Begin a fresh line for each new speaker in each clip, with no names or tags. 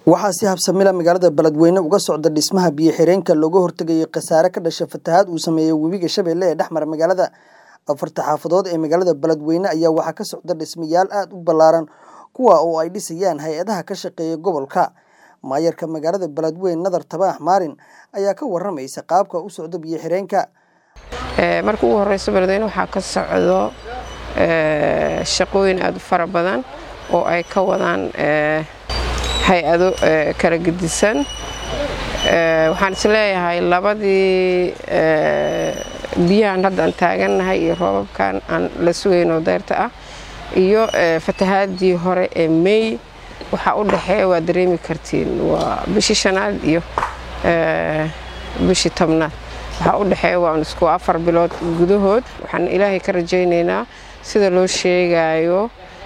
waxaa si habsamila magaalada beledweyne uga socda dhismaha biyo xireenka looga hortegayay khasaare ka dhasha fatahaad uu sameeyey webiga shabeelle ee dhex mara magaalada afarta xaafadood ee magaalada beledweyne ayaa waxaa ka socda dhismayaal aada u ballaaran kuwa oo ay dhisayaan hay-adaha ka shaqeeya gobolka maayarka magaalada beledweyne nadar tabaax maarin ayaa ka waramaysa qaabka u socda biyo xireenka
marka ugu horeyso beledweyne waxaa ka socdo shaqooyin aada u fara badan oo ay ka wadaan hay-ado kala gedisan waxaan isleeyahay labadii biyahan hadda aan taagannahay iyo roobabkan aan la sugaynoo deyrta ah iyo fatahaadii hore ee mey waxaa u dhexeeya waa dareemi kartiin waa bishii shanaad iyo bishii tobnaad waxaa u dhexeeya waa isku afar bilood gudahood waxaan ilaahay ka rajaynaynaa sida loo sheegayo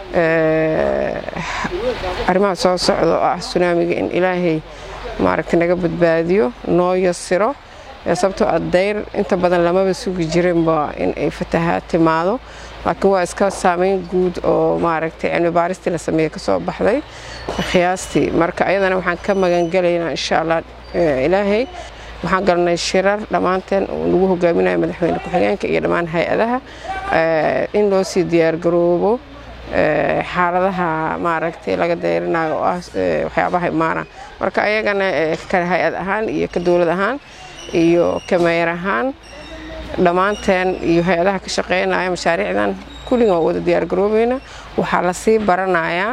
arrimaha soo socda oo ah sunaamiga in ilaahay maaragta naga badbaadiyo noo yasiro sababtoo ah dayr inta badan lamaba sugi jirinba in ay fatahaad timaado laakiin waa iska saameyn guud oo maaragtay cilmi baaristii la sameeyey kasoo baxday khiyaastii marka ayadana waxaan ka magangelaynaa insha allah ilaahay waxaan galnay shirar dhammaanteen lagu hogaaminayo madaxweyne ku-xigeenka iyo dhammaan hay-adaha in loo sii diyaargaroobo xaaladaha maaragtay laga dayrinayo oo ah waxyaabaha imaana marka ayagana ka hay-ad ahaan iyo ka dowlad ahaan iyo ka meeyar ahaan dhammaanteen iyo hay-adaha ka shaqeynaya mashaariicdan kulligan waa wada diyaargaroobayna waxaa lasii baranayaa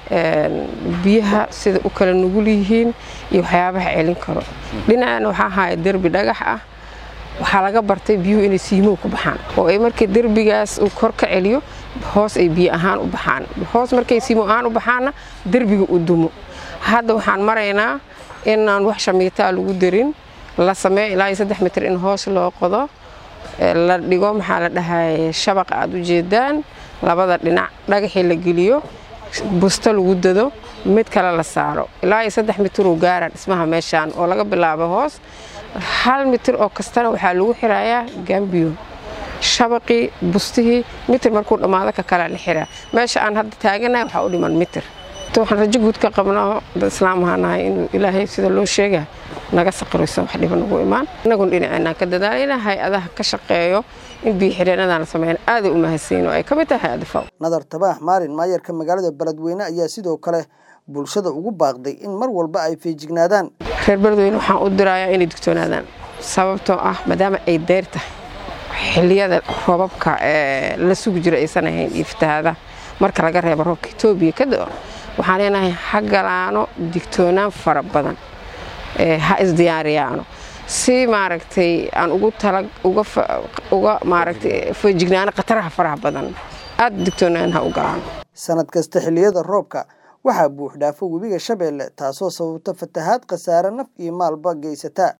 biyaha sida u kala nugul yihiin iyo waxyaabaha celin karo dhinacana waxaa haya derbi dhagax ah waxaa laga bartay biyuhu inay siimow ku baxaan oo ay markii derbigaas uu kor ka celiyo hoos ay biyo ahaan u baxaan hoos markay siimow ahaan u baxaanna derbiga u dumo hadda waxaan maraynaa inaan wax shamiitaa lagu darin la sameeyo ilaa iyo saddex mitir in hoos loo qodo la dhigo maxaa la dhahay shabaqa aad u jeedaan labada dhinac dhagaxii la geliyo busto lagu dado mid kale la saaro ilaa iyo saddex mitiruu gaara dhismaha meeshaan oo laga bilaabo hoos hal mitir oo kastana waxaa lagu xirayaa gambiyo shabaqii bustihii mitir markuu dhammaado ka kalea la xiraa meesha aan hadda taaganahay waxaa u dhiman mitir waxaan rajo guud ka qabnaa dad islaam ahaanahay inuu ilaahay sida loo sheega naga saqirayso wax dhiba nagu imaan innagun dhinaceenaan ka dadaalayna hay-adaha ka shaqeeyo in biyo xireenadaan la sameyn aaday u mahadsiin oo ay ka mid tahay hay-adda faw
nadar tabaax maalin maayarka magaalada beledweyne ayaa sidoo kale bulshada ugu baaqday in mar walba ay feejignaadaan
reer beledweyne waxaan u dirayaa inay digtoonaadaan sababtoo ah maadaama ay dayr tahay xilliyada roobabka la sugi jiro aysan ahayn iyo fatahaadaha marka laga reebo roobka etoobiya ka dao waxaan leenahay ha galaano digtoonaan fara badan ha isdiyaariyaano si maaragtay aan ugu tala uga maaragtay feejignaano khataraha faraha badan aad digtoonaan ha u galaano
sanad kasta xilliyada roobka waxaa buux dhaafo webiga shabeelle taasoo sababta fatahaad khasaare naf iyo maalba geysata